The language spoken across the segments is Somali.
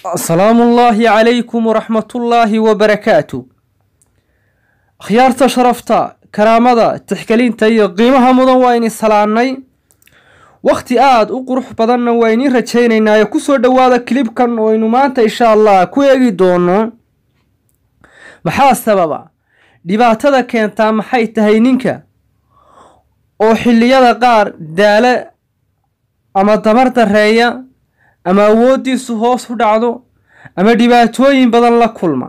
asalaamu ullaahi calaykum waraxmatullaahi wabarakaatu akhyaarta sharafta karaamada tixgelinta iyo qiimaha mudan waa ini salaannay wakhti aada u qurux badanna waa iniin rajaynaynaayo kusoo dhowaada kilibkan oo aynu maanta insha allah ku eegi doono maxaa sababa dhibaatada keentaa maxay tahay ninka oo xilliyada qaar daale ama damar dareeya ama awooddiisu hoos u dhacdo ama dhibaatooyin badan la kulma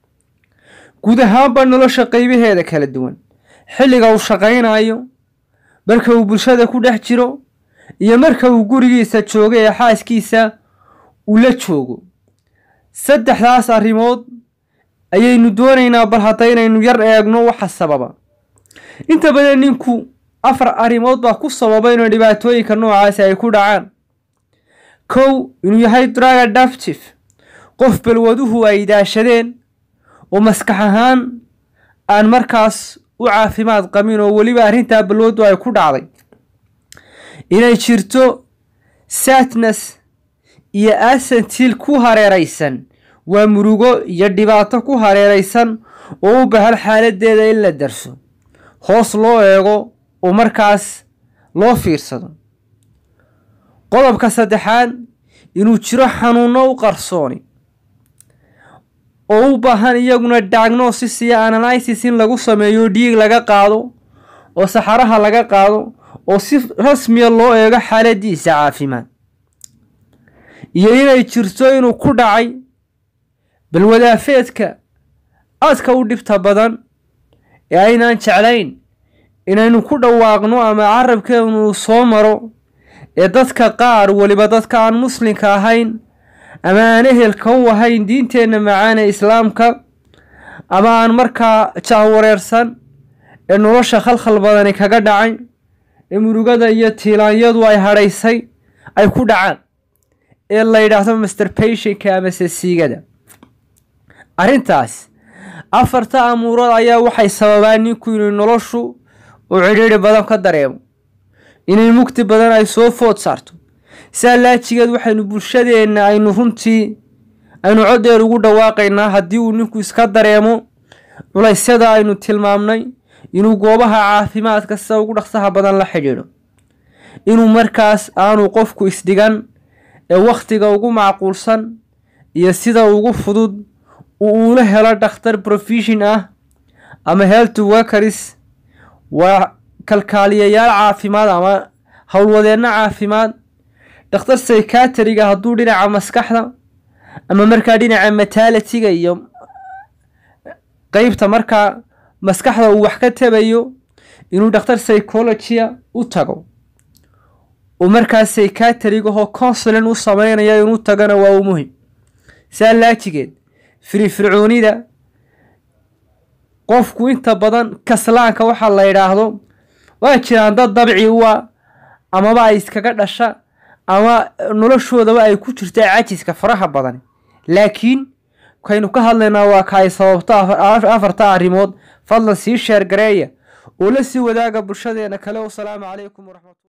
guud ahaanba nolosha qaybaheeda kala duwan xilliga uu shaqaynayo marka uu bulshada ku dhex jiro iyo marka uu gurigiisa joogo ee xaaskiisa uu la joogo saddexdaas arrimood ayaynu doonaynaa bal haddaynaynu yar eegno waxa sababa inta badan ninku afar arrimood baa ku sababa inuu dhibaatooyinka noocaasi ay ku dhacaan kow inuu yahay drug adaptive qof balwaduhu ay daashadeen oo maskax ahaan aan markaas u caafimaad qabin oo weliba arrintaa balwadu ay ku dhacday inay jirto sadnes iyo asentil ku hareeraysan waa murugo iyo dhibaato ku hareeraysan oo u bahan xaaladeeda in la darso hoos loo eego oo markaas loo fiirsado qodobka saddexaad inuu jiro xanuuno u qarsooni oo u baahan iyaguna diagnosis iyo analysis in lagu sameeyo dhiig laga qaado oo saxaraha laga qaado oo si rasmiya loo eego xaaladiisa caafimaad iyo inay jirto inuu ku dhacay balwadaafeedka aadka u dhibta badan ee aynaan jeclayn inaynu ku dhawaaqno ama carabkeenu soo maro ee dadka qaar weliba dadka aan muslimka ahayn ama aan ehelka u ahayn diinteenna macaane islaamka ama aan markaa jahwareersan ee nolosha khalkhal badani kaga dhacay ee murugada iyo tiilaanyadu ay hadhaysay ay ku dhacaan ee la yidhaahdo masterbationka ama sesiigada arrintaas afarta amuurood ayaa waxay sababaan ninku inuu noloshu uu cidhiidhi badan ka dareemo inay mugti badan ay soo food saarto saa laajigeed waxaynu bulshadeenna aynu runtii aynu coddeer ugu dhawaaqaynaa haddii uu ninku iska dareemo culaysyada aynu tilmaamnay inuu goobaha caafimaadka sida ugu dhaqsaha badan la xidhiidho inuu markaas aanu qofku isdhigan ee wakhtiga ugu macquulsan iyo sida ugu fudud uu uula helo dhakhtar profession ah ama health workers waa kalkaaliyayaal caafimaad ama howlwadeenno caafimaad dhakhtar psychiatriga hadduu dhinaca maskaxda ama markaa dhinaca matalitiga iyo qeybta markaa maskaxda uu wax ka tabayo inuu dhakhtar psychologia u tago uu markaa psychiatrigahoo consulin u sameynaya inuu tagana waa uu muhim saa laajigeed firifircoonida qofku inta badan kaslaanka waxaa la yidhaahdo waa jiraan dad dabci u a amaba ay iskaga dhasha ama noloshoodaba ay ku jirta cajiska faraha badan laakiin kaynu ka hadlaynaa waa ka ay sababto afarta arrimood fadlan sii sheer gareeya oo la sii wadaaga bulshadeena kale wasalaamu calaykum waraxmat